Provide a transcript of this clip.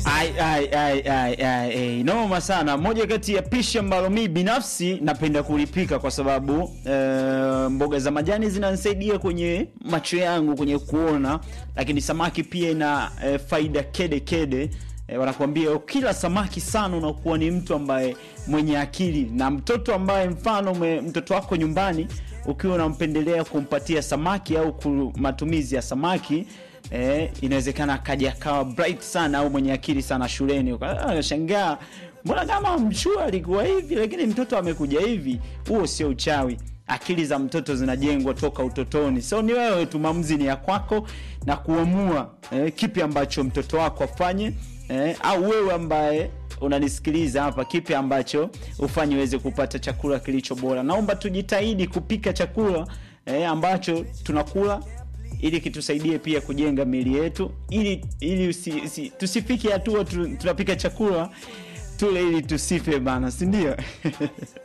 Ai, ai, ai, ai, ai, ai. Noma sana. Moja kati ya pishi ambalo mi binafsi napenda kulipika kwa sababu e, mboga za majani zinanisaidia kwenye macho yangu kwenye kuona, lakini samaki pia ina e, faida kede kede. E, wanakuambia ukila samaki sana unakuwa ni mtu ambaye mwenye akili, na mtoto ambaye mfano me, mtoto wako nyumbani ukiwa unampendelea kumpatia samaki au ku- matumizi ya samaki eh, inawezekana akaja akawa bright sana au mwenye akili sana shuleni. Uka- Unashangaa, mbona kama mshua alikuwa hivi lakini mtoto amekuja hivi. Huo sio uchawi. Akili za mtoto zinajengwa toka utotoni, so ni wewe tu, maamuzi ni ya kwako na kuamua eh, kipi ambacho mtoto wako afanye eh, au wewe ambaye unanisikiliza hapa, kipi ambacho ufanye uweze kupata chakula kilicho bora. Naomba tujitahidi kupika chakula eh, ambacho tunakula ili kitusaidie pia kujenga miili yetu, ili ili usi, usi, tusifike hatua tu, tunapika chakula tule ili tusife bana, si ndio?